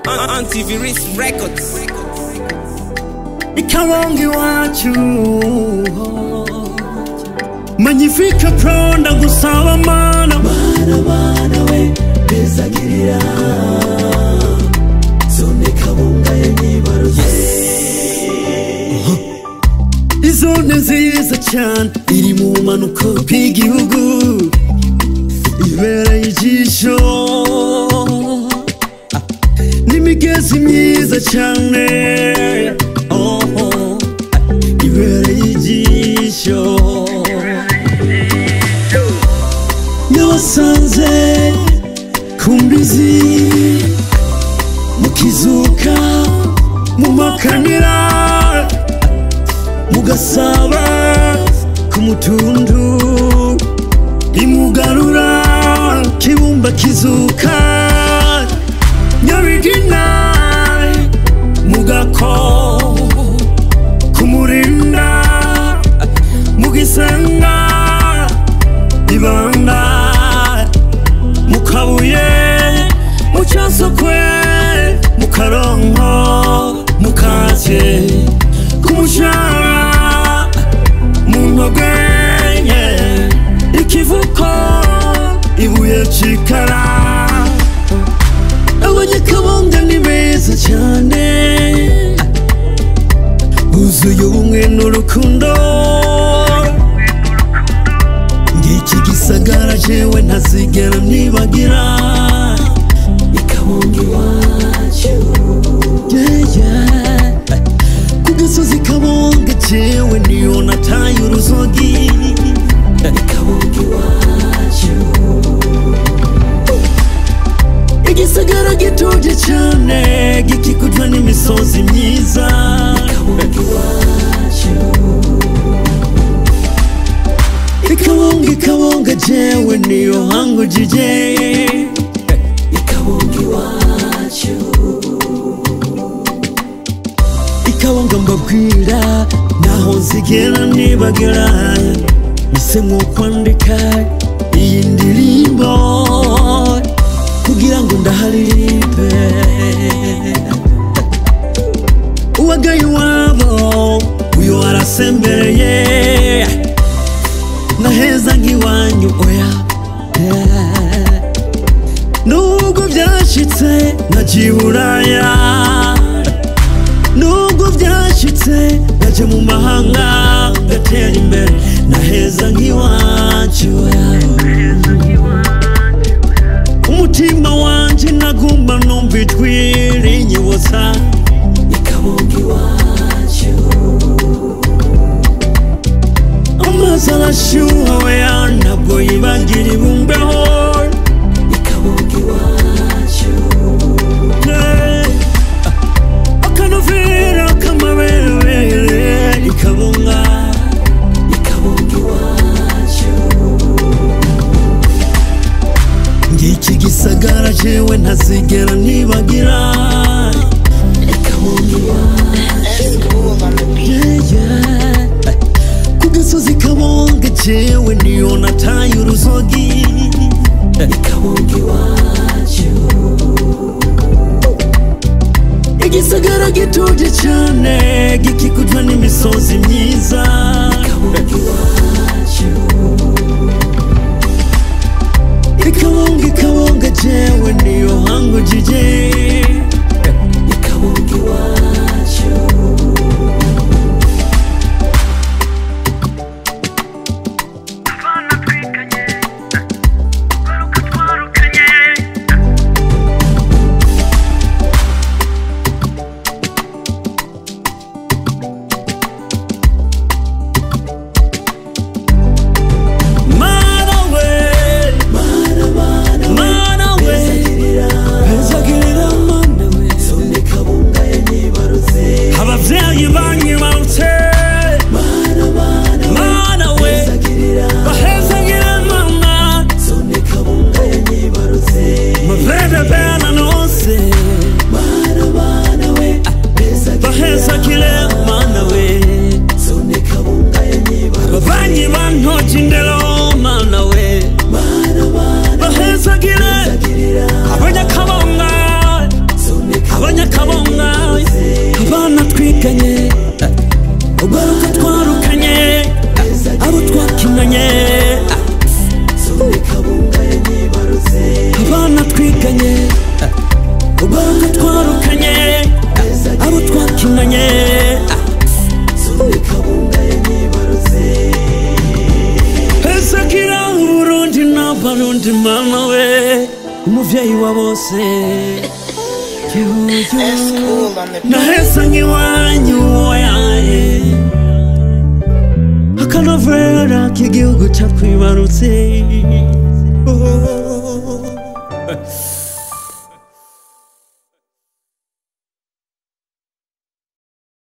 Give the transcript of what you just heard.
Antivirus Records. ikawonga iwacu magnifique pro ndagusaba mana mana mana we bezagirira zone kabunga yanyibaruze izone nziza cyane iri mu bumanuko bw'igihugu ibereye ijisho n'imigezi myiza cyane oh, oh, ibereye ijisho yabasanze ku mbizi mu kizuka mu makanira mugasaba ku mutundu imugarura kibumba kizuka nyabigina mugako kumurinda mugisenga ibanda mukabuye mucyasokwe mukaronko mukake kumushara mu ntogwenye ikivuko ibuye cikara abanyakabonga ni beza cyane buzuye ubumwe n'urukundo ngiki gisagara jewe ntazigera nibagira ikabunga iwacu yeah, yeah. ku gasozi kabonga jewe niyo nataye uruzogi ikabunga iwacu igisagara gituje cyane gikikujwe n'imisozi myiza ikabunga iwacu ikabonga ikabonga jewe niyo hangujije ikabunga iwacu ikabonga mbabwira naho nzigera nibagira nisemwo kwandika iyi ndirimbo kugira ngo ndaharirimbe uwagaye iwabo uyo arasembereye naheza nk'iwanyu oya yeah. nubwo byashitse nagiye buraya nubwo byashitse naje mu mahanga ngatera imbere naheza nk'iwacu umutima wanje nagumba numva ijwi rinyibutsa ikabunga iwacu amazi arashyuha weya ntabwo yibagira ibumbeho ikabunga iwacu Yeah. akanovera k'amabere ikabunga ikabunga iwacu ngiki gisagara jewe ntazigera nibagira ikabunga iwacu Yeah, yeah. ku gasozi kabonga jewe niyo nataye uruzogi ikabunga iwacu igisagara gituje cyane gikikujwe n'imisozi myiza ikabunga iwacu ikabonga ikabonga jewe niyo hangujije ikabunga iwacu mana we mana mana we mana we barundi mama we umuvyeyi wa bose gihugu nahesa nk'iwanyu wayaye akanovera k'igihugu catwibarutse oh.